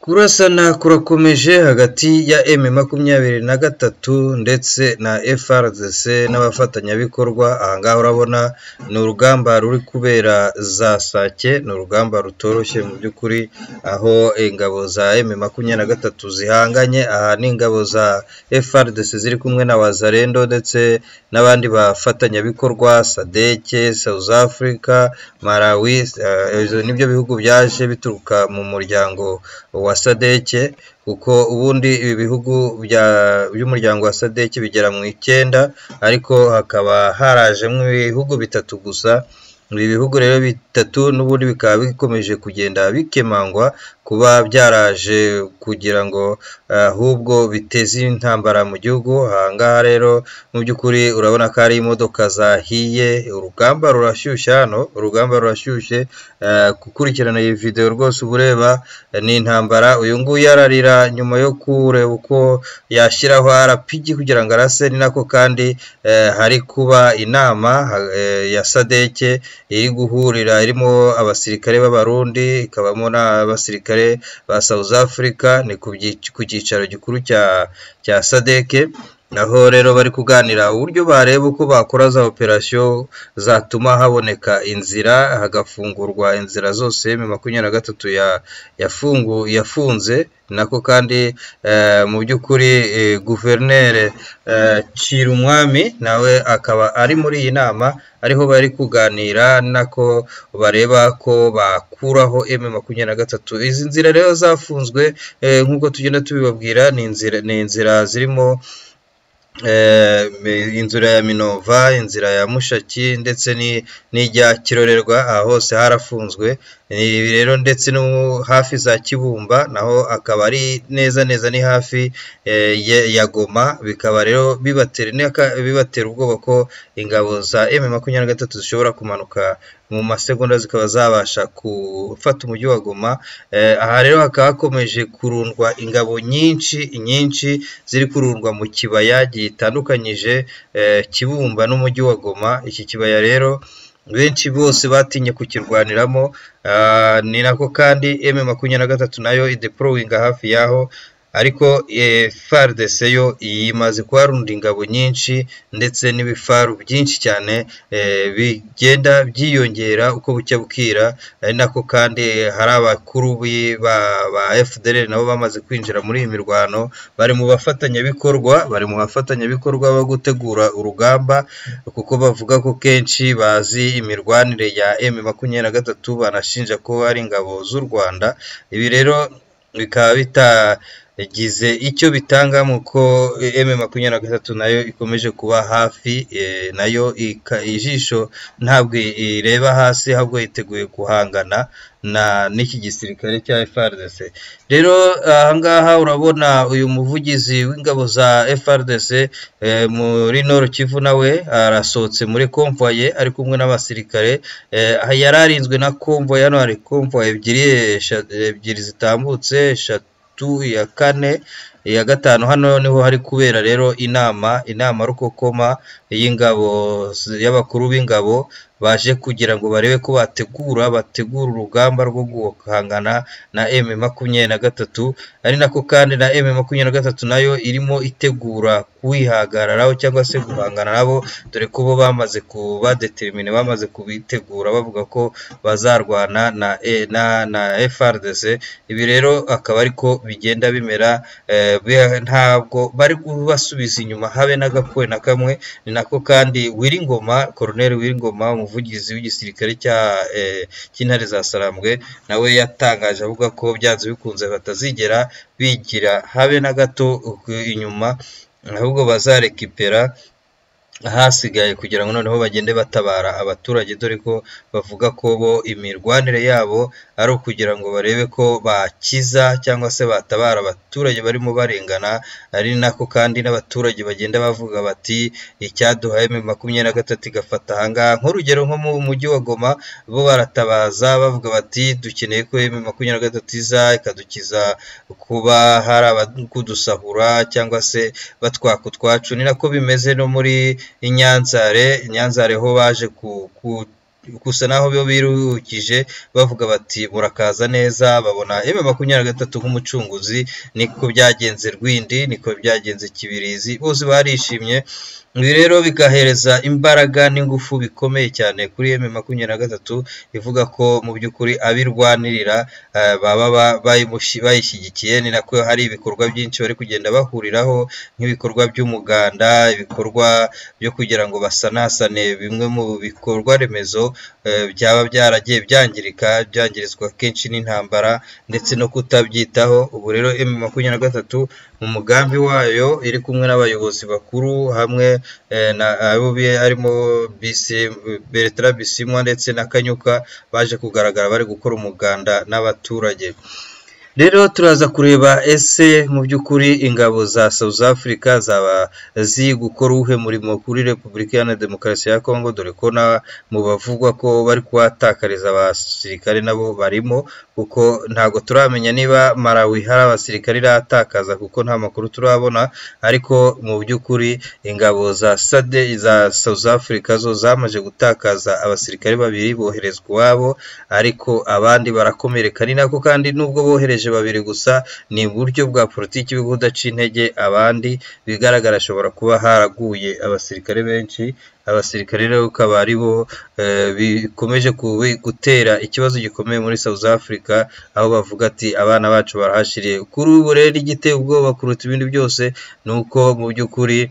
Kurasana kurakomeje hagati ya M makumyabiri na gatatu ndetse na FRDC n'abafatanyabikorwa, aha ngaha urabona ni urugamba ruri kubera za sake, ni urugamba rutoroshye mu by'ukuri, aho ingabo za M makumyabiri na gatatu zihanganye, aha ni ingabo za FRDC ziri kumwe na Wazalendo ndetse n'abandi bafatanyabikorwa, SADC, South Africa, Malawi, ibyo ni byo bihugu byaje bituruka mu muryango wa SADC kuko ubundi ibi bihugu by'umuryango wa SADC bigera mu icyenda, ariko hakaba harajemo ibihugu bitatu gusa, ibi bihugu rero bitatu n'ubundi bikaba bikomeje kugenda bikemangwa kuba byaraje kugira ngo ahubwo biteze intambara mu gihugu, aha ngaha rero mu by'ukuri urabona ko ari imodoka zahiye, urugamba rurashyushye hano, urugamba rurashyushye, gukurikirana iyi video rwose uba ureba ni intambara, uyu nguyu ararira nyuma yo kureba uko yashyiraho RPG kugira ngo arase, ni nako kandi hari kuba inama ya SADC iri guhurira, irimo abasirikare b'Abarundi, ikabamo n'abasirikare ba South Africa, ni ku cyicaro gikuru cya cya SADC, aho rero bari kuganira uburyo bareba uko bakora za operasiyo zatuma haboneka inzira, hagafungurwa inzira zose M makumyabiri na gatatu yafunze, nako kandi mu by'ukuri Guverineri Cirumwami nawe akaba ari muri iyi nama, ariho bari kuganira nako bareba ko bakuraho M makumyabiri na gatatu, izi nzira rero zafunzwe nk'uko tugenda tubibabwira, ni inzira zirimo inzira ya Minova, inzira ya Mushaki ndetse n'ijya Kirorerwa, aha hose harafunzwe, ibi rero ndetse no hafi za Kibumba naho akaba ari neza neza ni hafi ya Goma, bikaba rero bibatera ubwoba ko ingabo za M makumyabiri na gatatu zishobora kumanuka mu masegonda zikaba zabasha gufata umujyi wa Goma, aha rero hakaba hakomeje kurundwa ingabo nyinshi nyinshi ziri kurundwa mu kibaya gitandukanyije Kibumba n'umujyi wa Goma, iki kibaya rero benshi bose batinye kukirwaniramo, ni nako kandi M makumyabiri na gatatu nayo ideporowinga hafi y'aho, ariko FARDC yo imaze kuharunda ingabo nyinshi ndetse n'ibifaru byinshi cyane bigenda byiyongera uko bucya bukira, ari nako kandi hari abakuru ba FDLR nabo bamaze kwinjira muri iyi mirwano, bari mu bafatanyabikorwa, bari mu bafatanyabikorwa bo gutegura urugamba kuko bavuga ko kenshi bazi imirwanire ya M makumyabiri na gatatu, banashinja ko ari ingabo z'u Rwanda, ibi rero bikaba bitagize icyo bitanga mu ko M makumyabiri na gatatu nayo ikomeje kuba hafi, nayo ijisho ntabwo ireba hasi ahubwo yiteguye guhangana n'iki gisirikare cya FARDC, rero aha ngaha urabona uyu muvugizi w'ingabo za FARDC muri Nord Kivu nawe arasohotse muri konvoye ari kumwe n'abasirikare, yari arinzwe na konvoye, hano hari konvoye ebyiri, ebyiri zitambutse, eshatu, iya kane, iya gatanu, hano niho hari kubera rero inama, inama rukokoma y'ingabo y'abakuru b'ingabo baje kugira ngo barebe ko bategura bategura urugamba rwo guhangana na M makumyabiri na gatatu, ari nako kandi na M makumyabiri na gatatu nayo irimo itegura kuwihagararaho cyangwa se guhangana nabo, dore ko bo bamaze kubadetermine, bamaze kubitegura bavuga ko bazarwana na na na FARDC, ibi rero akaba ariko bigenda bimera, ntabwo bari kubasubiza inyuma habe n'agapfuye na kamwe, ni nako kandi Wiringoma, Colonel Wiringoma umuvugizi w'igisirikare cy'intare za Sarambwe nawe yatangaje avuga ko byanze bikunze batazigera bigira habe na gato inyuma, ahubwo bazarekipera ahasigaye kugira ngo noneho bagende batabara abaturage, dore ko bavuga ko bo imirwanire yabo ari ukugira ngo barebe ko bakiza cyangwa se batabara abaturage barimo barengana, ari nako kandi n'abaturage bagenda bavuga bati icyaduhaye M makumyabiri na gatatu igafata aha ngaha, nk'urugero nko mu mujyi wa Goma bo baratabaza bavuga bati dukeneye ko M makumyabiri na gatatu iza ikadukiza kuba hari abadusahura cyangwa se batwaka utwacu, ni nako bimeze no muri Inyanzare, Inyanzare ho baje gusa naho bo birukije bavuga bati murakaza neza babona eme makumyabiri na gatatu nk'umucunguzi niko byagenze rwindi niko byagenze kibirizi bose barishimye ibi rero bigahereza imbaraga n'ingufu bikomeye cyane kuri eme makumyabiri na gatatu ivuga ko mu by'ukuri abirwanirira eh, baba bayimushi- bayishyigikiye ni nako hari ibikorwa byinshi bari kugenda bahuriraho nk'ibikorwa by'umuganda ibikorwa byo kugira ngo basanasane bimwe mu bikorwa remezo eh, byaba byaragiye byangirika byangirizwa kenshi n'intambara ndetse no kutabyitaho ubu rero emu makumyabiri na gatatu mu mugambi wayo iri kumwe n'abayobozi bakuru hamwe eh, na abo bi- harimo Bisi- Bertrand Bisimwa ndetse na Kanyuka baje kugaragara bari gukora umuganda n'abaturage rero turaza kureba ese mu by'ukuri ingabo za South Africa zaba ziri gukora uwuhe murimo kuri Repubulika Iharanira Demokarasi ya Kongo dore ko na mu bavugwa ko bari kuhatakariza abasirikare nabo barimo kuko ntabwo turamenya niba Malawi hari abasirikare iratakaza kuko nta makuru turabona ariko mu by'ukuri ingabo za sade za South Africa zo zamaze gutakaza abasirikare babiri boherezwa iwabo ariko abandi barakomereka ni nako kandi nubwo bohereje babiri gusa ni uburyo bwa politiki bwo kudaca intege abandi bigaragara ashobora kuba haraguye abasirikare benshi abasirikare rero ukaba ari bo eh, bikomeje kubi- gutera ikibazo gikomeye muri South Africa aho bavuga ati abana bacu barahashiriye kuri ubu rero igiteye ubwoba kuruta ibindi byose ni uko mu by'ukuri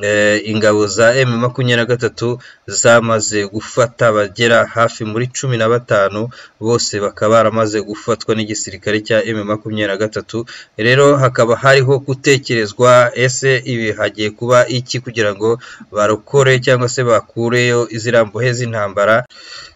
eh, ingabo za M makumyabiri na gatatu zamaze gufata bagera hafi muri cumi na batanu bose bakaba baramaze gufatwa n'igisirikare cya M makumyabiri na gatatu rero hakaba hariho gutekerezwa ese ibi hagiye kuba iki kugira ngo barokore cyangwa se bakureyo iziriya mbohe z'intambara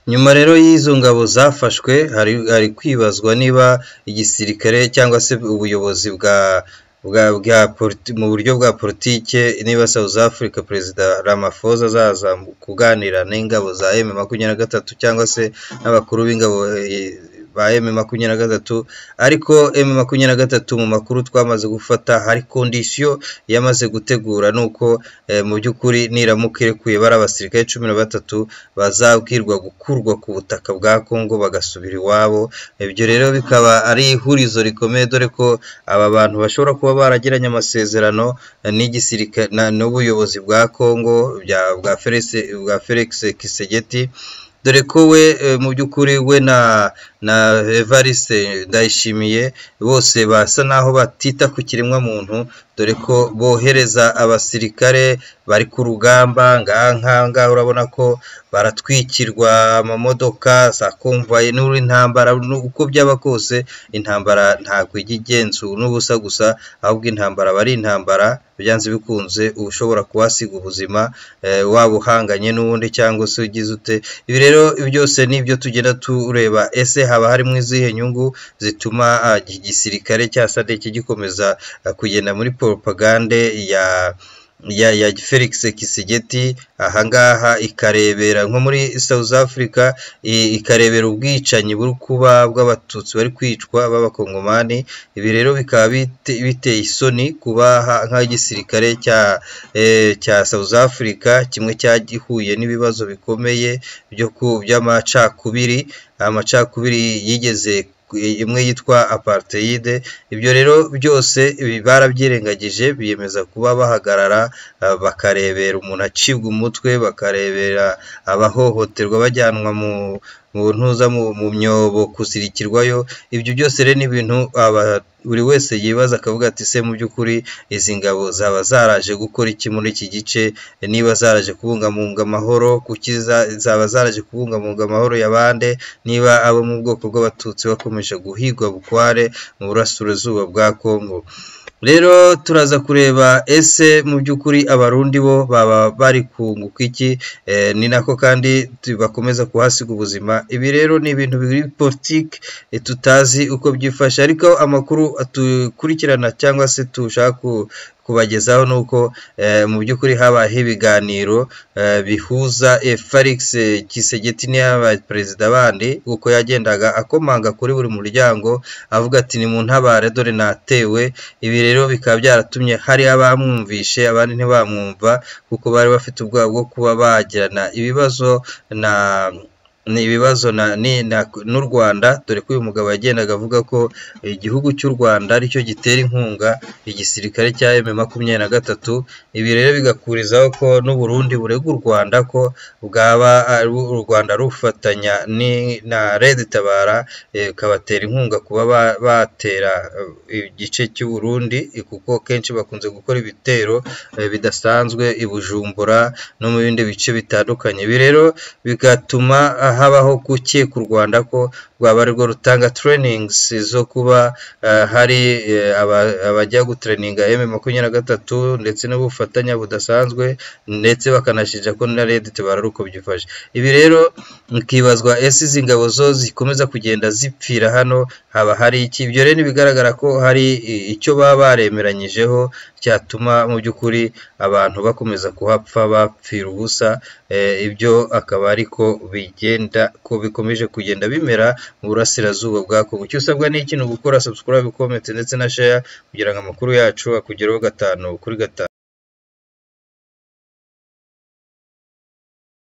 nyuma rero y'izo ngabo zafashwe hari hari kwibazwa niba igisirikare cyangwa se ubuyobozi bwa bwa, bwa politi- mu buryo bwa politike niba South Africa perezida Ramaphosa azaza mu- kuganira n'ingabo za M makumyabiri na gatatu cyangwa se n'abakuru b'ingabo eh, ba M makumyabiri na gatatu ariko M makumyabiri na gatatu mu makuru twamaze gufata hari kondisiyo yamaze gutegura ni uko eh, mu by'ukuri niramuka irekuye bari abasirikare cumi na batatu bazabwirwa gukurwa ku butaka bwa Kongo bagasubira iwabo ibyo rero bikaba ari ihurizo rikomeye dore ko aba bantu bashobora kuba baragiranye amasezerano n'igisirikare n'ubuyobozi bwa Kongo bya- bwa Felix bwa Felix Kisegeti dore ko we eh, mu by'ukuri we na na Evariste Ndayishimiye bose basa naho batita ku kiremwamuntu dore ko bohereza abasirikare bari ku rugamba ngaha ngaha urabona ko baratwikirwa amamodoka za konvayi n'intambara uko byaba kose intambara ntabwo ijya igenzura n'ubusa gusa ahubwo intambara aba ari intambara byanze bikunze uba ushobora kuhasiga ubuzima eh, waba uhanganye n'uwundi cyangwa se ugize ute ibi rero byose ni ibyo tugenda tureba ese haba harimo izihe nyungu zituma ah, iki gisirikare cya sadeki gikomeza ah, kugenda muri propagande ya ya ya Felix Kisegeti ahangaha ikarebera nko muri South Africa i- ikarebera ubwicanyi buri kuba bw'abatutsi bari kwicwa b'abakongomani ibi rero bikaba bite- biteye isoni kuba ha- nk'igisirikare cya eh, cya South Africa kimwe cyagihuye n'ibibazo bikomeye byo ku by'amacakubiri amacakubiri yigeze imwe yitwa apartheid ibyo rero byose ibi barabyirengagije biyemeza kuba bahagarara ah, bakarebera umuntu acibwa umutwe bakarebera abahohoterwa bajyanwa mu mu ntuza mu mu myobo kuzirikirwayo ibyo byose rero ni ibintu aba- buri wese yibaza akavuga ati se mu by'ukuri izi ngabo zaba zaraje gukora iki muri iki gice niba zaraje kubungabunga amahoro kuki za- zaba zaraje kubungabunga amahoro ya bande niba abo mu bwoko bw'abatutsi bakomeje guhigwa bukware mu burasirazuba bwa Kongo rero turaza kureba ese mu by'ukuri abarundi bo baba bari kunguka iki Eh, ni nako kandi tu- bakomeza kuhasiga ubuzima ibi rero ni ibintu biri politiki eh, tutazi uko byifashe ariko amakuru dukurikirana cyangwa se dushaka ku- kubagezaho ni uko eh, mu by'ukuri habayeho ibiganiro eh, bihuza eh, Felix eh, Kisegeti n'aba perezida bandi uko yagendaga akomanga kuri buri muryango avuga ati ni mu ntabare dore natewe ibi rero bikaba byaratumye hari abamwumvishe abandi ntibamwumva kuko bari bafite ubwoba bwo kuba bagirana ibibazo na ni ibibazo na- ni- na- n'u rwanda dore ko uyu mugabo yagendaga avuga ko igihugu cy'u rwanda aricyo gitera inkunga igisirikare cya m makumyabiri na gatatu ibi rero bigakurizaho ko n'uburundi burega u rwanda ko bwaba ari- u rwanda rufatanya ni- na red tabara eh, ikabatera inkunga kuba ba- batera eh, igice cy'u burundi eh, kuko kenshi bakunze gukora ibitero eh, bidasanzwe i bujumbura no mu bindi bice bitandukanye ibi rero bigatuma habaho gukeka u rwanda ko rwaba arirwo rutanga trainings zo kuba eh, hari eh, aba- abajya gutraninga m makumyabiri na gatatu ndetse n'ubufatanye budasanzwe ndetse bakanashinja ko na red tabara ari uko byifashe ibi rero bikibazwa ese izi ngabo zo zikomeza kugenda zipfira hano haba hari iki ibyo rero bigaragara ko hari i- icyo baba baremeranyijeho cyatuma mu by'ukuri abantu bakomeza kuhapfa bapfira ubusa Eh, ibyo akaba ariko bigenda ko bikomeje kugenda bimera mu burasirazuba bwa Kongo icyo usabwa ni ikintu gukora subscribe comment ndetse na share kugira ngo amakuru yacu akugereho gatanu kuri gatanu